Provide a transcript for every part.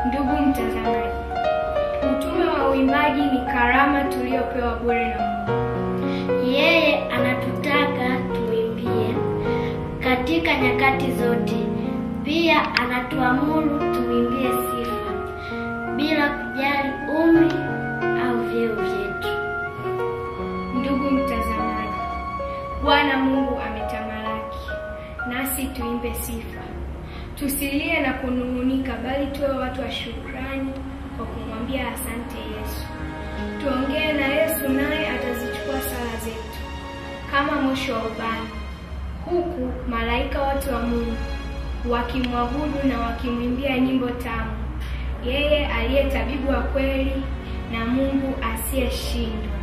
Ndugu mtazamaji, utume wa uimbaji ni karama tuliyopewa bure na Mungu. Yeye anatutaka tuimbie katika nyakati zote. Pia anatuamuru tuimbie sifa bila kujali umri au vyeo vyetu. Ndugu mtazamaji, Bwana Mungu ametamalaki, nasi tuimbe sifa. Tusilie na kunung'unika, bali tuwe watu wa shukrani kwa kumwambia asante Yesu. Tuongee na Yesu, naye atazichukua sala zetu kama moshi wa ubani, huku malaika wote wa Mungu wakimwabudu na wakimwimbia nyimbo tamu, yeye aliye tabibu wa kweli na Mungu asiyeshindwa.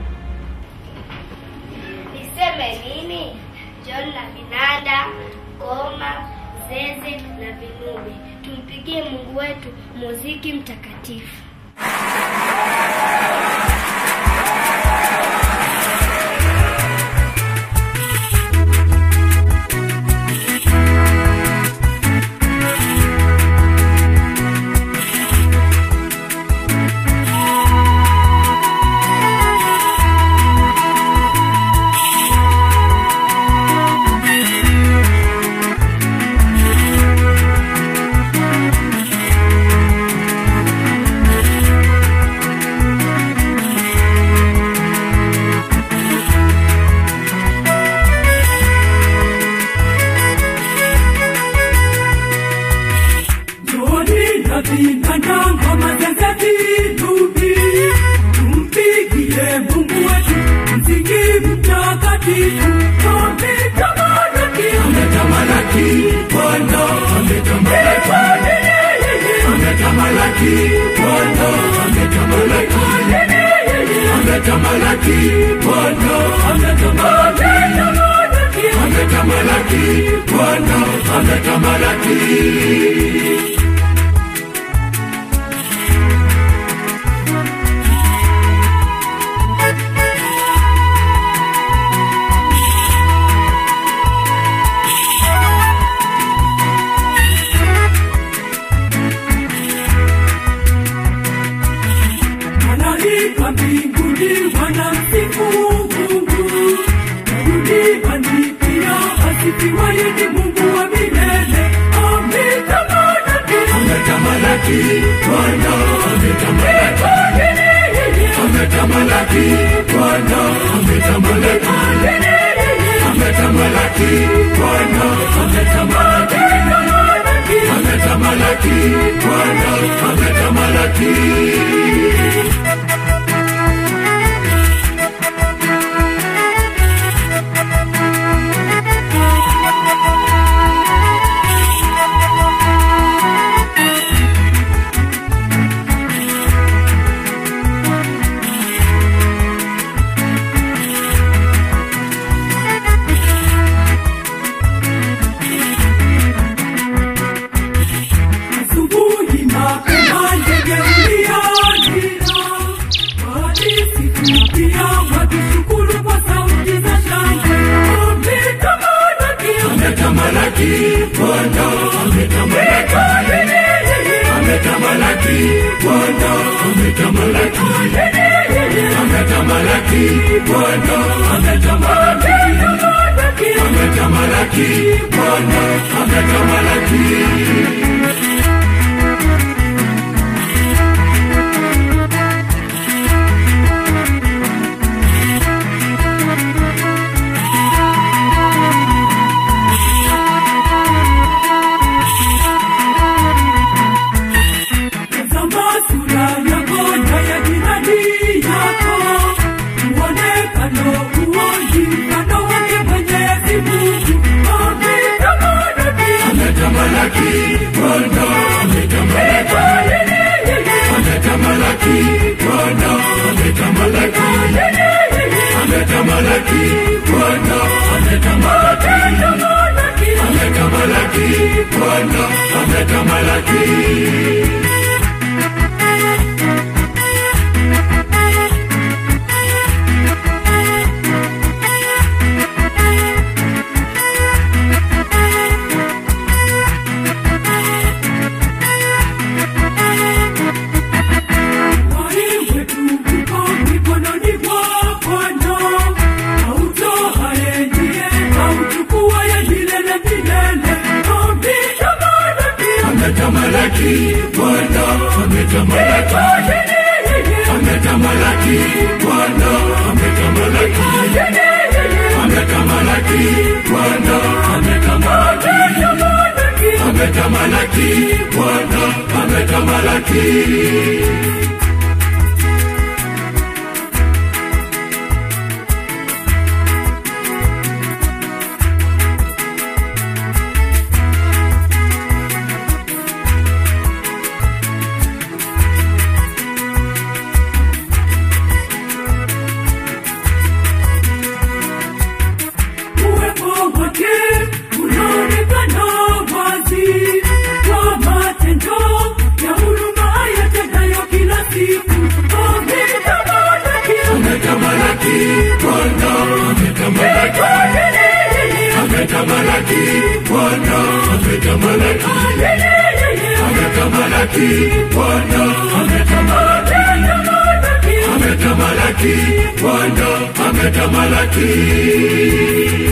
Niseme nini? John la vinanda, ngoma, zeze na vinubi. Tumpigie Mungu wetu muziki mtakatifu. Joni na vinanda ngoma zeze vinubi, tumpigie Mungu wetu mziki mtakatifu. Ametamalaki, ametamalaki, Bwana ametamalaki, ametamalaki, Bwana ametamalaki, ametamalaki, Bwana ametamalaki, ametamalaki, Bwana ametamalaki. Malaika mbinguni wanamsifu Mungu, duniani pia asifiwe ni Mungu wa milele. Ametamalaki, ametamalaki, Bwana ametamalaki, ametamalaki, Bwana ametamalaki, ametamalaki, Bwana ametamalaki, ametamalaki, Bwana ametamalaki. Asubuhi mapema ndege uliandika, walisikia wakishukuru kwa sauti za shangwe. Ametamalaki, ametamalaki, Bwana ametamalaki, ametamalaki, Bwana ametamalaki, ametamalaki, Bwana ametamalaki, ametamalaki, Bwana ametamalaki. Tazama sura yako na ya jirani yako, muonekano uonji mfano wake Mwenyezi Mungu. Ametamalaki, ametamalaki, Bwana ametamalaki, ametamalaki, Bwana ametamalaki, ametamalaki, Bwana ametamalaki, ametamalaki, Bwana ametamalaki. ametamaki, ametamaki, Bwana ametamaki, ametamaki, Bwana ametamaki, ametamaki, Bwana ametamaki. uwepo wake unaonekana wazi kwa matendo ya huruma yatendayo kila siku. Ametamalaki, Ametamalaki, Bwana ametamalaki, ametamalaki, Bwana ametamalaki, ametamalaki, Bwana ametamalaki, ametamalaki, Bwana ametamalaki.